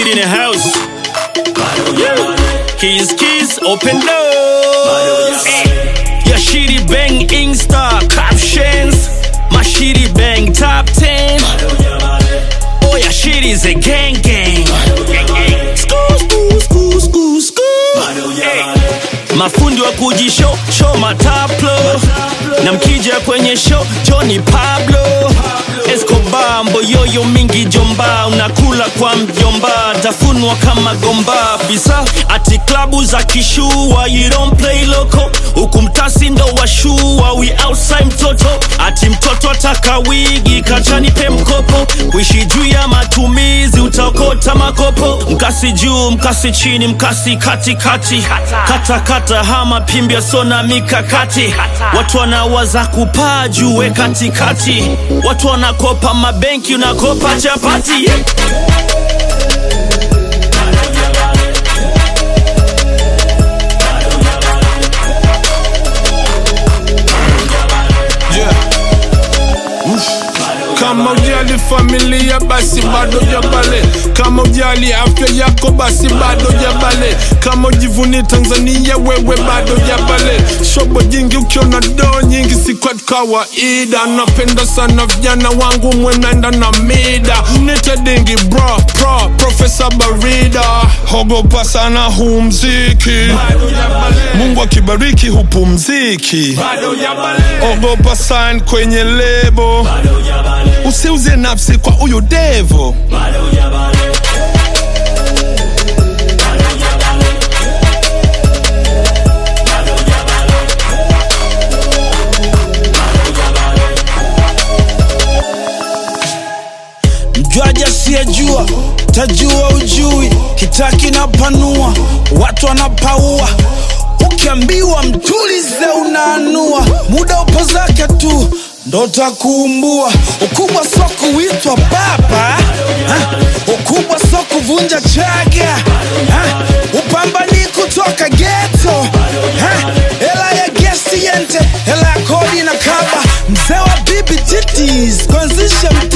Kid in the house. Keys, keys, open doors. Your shitty bang Insta captions. My shitty bang top 10. Oh, your shit is a gang gang. School, school, school, school, school. Hey. Mafundi wa kujisho show mataplo na mkija kwenye show Johnny Pablo Escobar mboyoyo mingi jomba unakula kwa mjomba tafunwa kama gomba visa ati klabu za kishua you don't play loco huku mtasi ndo washua we outside mtoto ati mtoto ataka wigi kachanipe mkopo kuishi juu ya matumizi utaokota makopo mkasi juu mkasi chini mkasi katikati kata kata hama pimbia sona mikakati watu wanawaza kupaa juu we katikati watu wanakopa mabenki unakopa chapati yeah. Yeah. Uff. Kama ujali familia basi bado jabale, kama ujali afya yako basi bado jabale, kama ujivuni Tanzania wewe bado jabale. Shobo jingi ukiona doo nyingi si kwa kawaida, napenda sana vijana wangu mwenenda na mida, nite dingi bro pro Profesa Barida, hogopa sana huu mziki, Mungu akibariki hupumziki, ogopa sign kwenye lebo usiuze nafsi kwa huyu devo mjwaji asiyejua tajua ujui kitaki na panua watu wanapaua ukiambiwa mtulize unaanua muda upo zake tu ndo takuumbua ukubwa so kuitwa baba ha? ukubwa so kuvunja chaga ha? upambani kutoka geto ha? hela ya gesti yente hela ya kodi na kaba mzee wa bibi titis kuanzisha mta